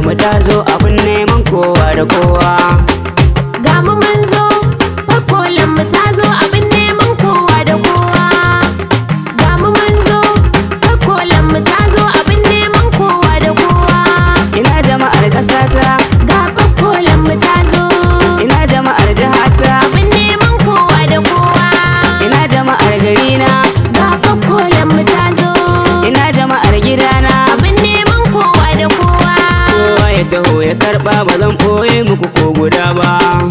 mu ta zo abin neman kowa da kowa Ga mu mun zo, kwakwalan mu ta zo abin neman kowa da kowa. Ga mu mun zo, kwakwalan mu ta zo abin neman kowa da kowa. ina jama'ar ƙasata Ga kwakwalan mu ta zo, ina jama'ar jihata abin neman kowa da kowa. ina jama'ar garina Ga kwakwalan mu ta zo, ina jama'ar gidana abin neman kowa da kowa. kowa ya taho ya karba ba zan ɓoye muku ko guda ba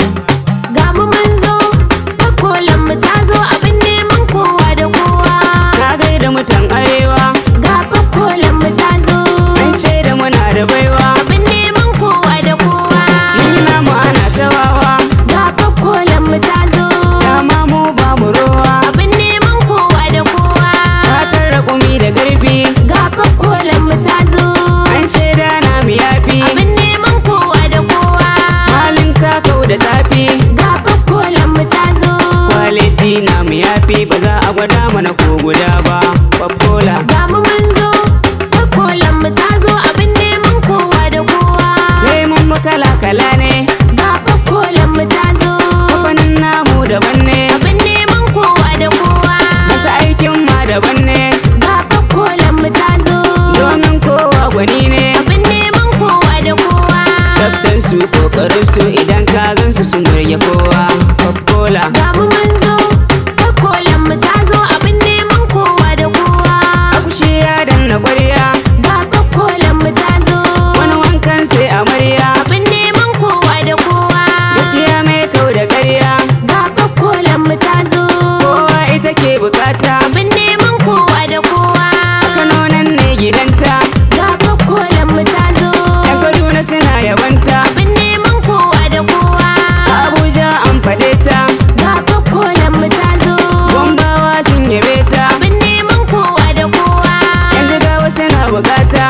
Ga mu mun zo, kwakwalan mu ta zo abin neman kowa da kowa. na gaida mutan arewa Ga kwakwalan mu ta zo. an shaida muna da baiwa Abin neman kowa da kowa mun yi namu ana tawawa Ga kwakwalan mu ta zo dama mu ba mu rowa Abin neman kowa da kowa fatar raƙumi da garbi Ga kwakwalan mu ta zo an shaida na mu yafi Abin neman kowa da kowa halin takau da zafi Ga kwakwalan mu ta zo kwaliti na mu yafi ba za a gwada mana ko guda ba kwakkola Ga mu mun zo Kwakwalan mu ta zo Abin neman kowa da kowa lemun mu kala kala ne Ga kwakwalan mu ta zo kafanin namu daban ne Abin neman kowa da kowa masu aikin ma daban ne Ga kwakwalan mu ta zo domin kowa gwani ne Abin neman kowa da kowa tsaftar su kokarin su idan ka gan su sun burge kowa kwakkola Ga mu mun zo, kwakwalan mu ta zo abin neman kowa da kowa. akushi ya danna kwarya Ga kwakwalan mu ta zo, wani wankan sai amarya abin neman kowa da kowa. gaskiya mai kau da ƙarya Ga kwakwalan mu ta zo, kowa ita ke bukata abin neman kowa da kowa. kanonan ne gidanta Ga kwakwalan mu ta zo, yan kaduna suna yabanta abin neman kowa da kowa. abuja an faɗe ta Ga kwakwalan mu ta zo, gombawa sun yabe ta abin neman kowa da kowa. yan jigawa suna bukata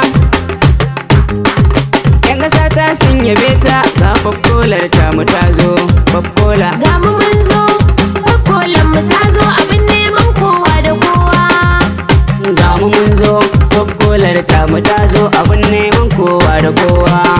yan ƙasa ta sun yabe ta ga kwakkolar ta mu ta zo kwakkola Ga mu mun zo, kwakwalan mu ta zo abin neman kowa da kowa. ga mu mun zo kwakkolar ta mu ta zo abin neman kowa da kowa